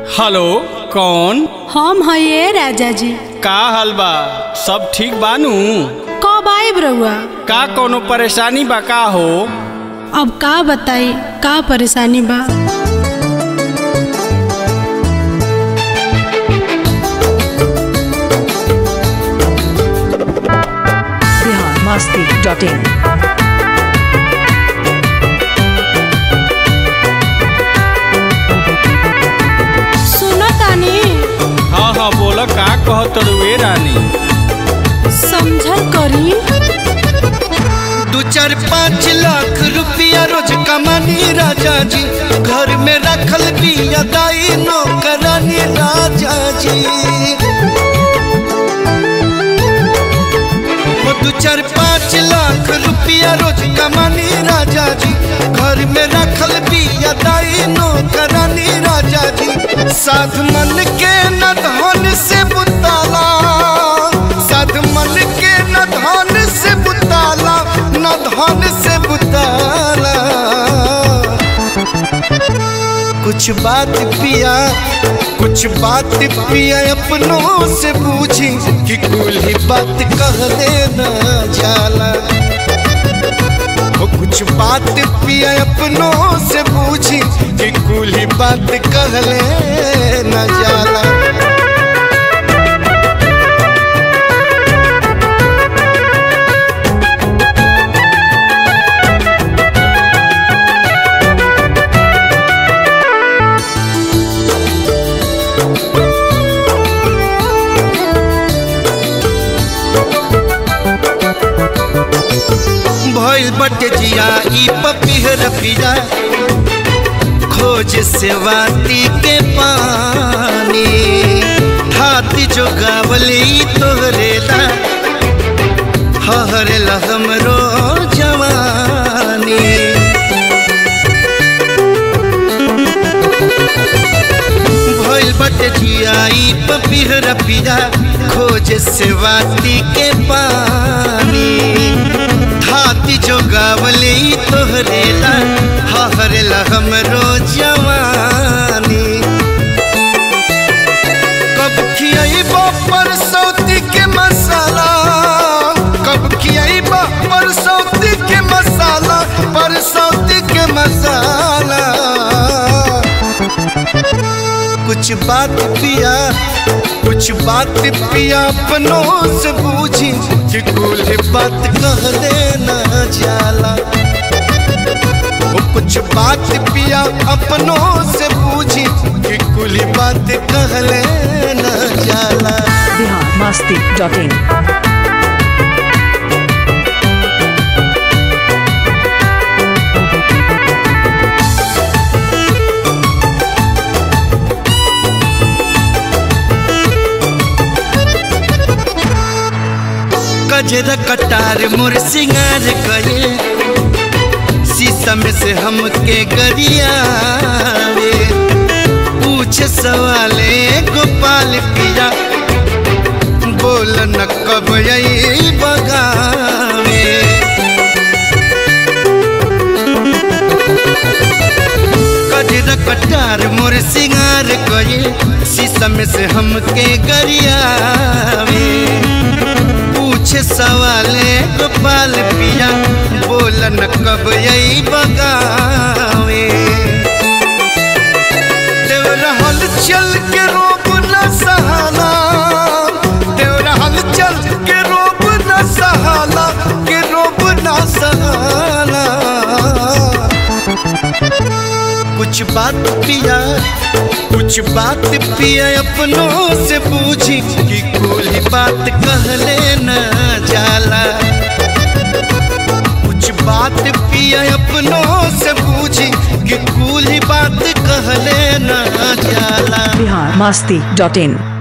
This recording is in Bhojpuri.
हेलो कौन हम हये राजा जी का हाल बा सब ठीक बानू कब आइब रउआ का कोनो परेशानी बा का हो अब का बताई का परेशानी बा biharmasti.in सुनो तानी हाँ हाँ बोला का कहत रुए रानी समझल करी दू चार पाँच लाख रुपया रोज कमानी राजा जी घर में रखल बिया दाई नौकरानी राजा जी वो दू चार पाँच लाख रुपया रोज कमानी राजा जी घर में रखल बिया दाई नौकरानी राजा जी साध मन के न धन से बुताला साध मन के न धन से बुताला न धन से बुताला कुछ बात पिया कुछ बात पिया अपनों से पूछी कि कुल ही बात कह देना जाला वो कुछ बात पिया अपनों से पूछी कि कुल ही बात कह लेना जाला भइल बटे जिया ई पपीहर पिया खोज सेवाती के पानी हाथी जो गावली तोहरे ला हहरे ला हमरो जवानी भइल बटे जिया ई पपीहर पिया खोज सेवाती के पानी हाथी जो गावली तोहरे ला हहरे ला हमरो जवानी कब खियाइबो परसौती के मसाला कब खियाइबो परसौती के मसाला परसौती के मसाला कुछ बात पिया कुछ बात पिया अपनों से पूछी कि कुल बात कह देना जाला वो कुछ बात पिया अपनों से पूछी कि कुल बात कह लेना जाला biharmasti.in गजरा कटार मोर सिंगार गए शीशम से हमके गरियावे पूछ सवाले गोपाल पिया बोल न कब यही बगावे गजरा कटार मोर सिंगार गए शीशम से हमके गरियावे पूछे सवाले गोपाल पिया बोलन कब यही बगावे देव रहल चल के रोब न सहाला देव रहल चल के रोब न सहाला के रोब न सहाला कुछ बात पिया कुछ बात पिया अपनों से पूछी कि कोई बात कह लेना जाला कुछ बात पिया अपनों से पूछी कि कुल बात कह लेना जाला biharmasti.in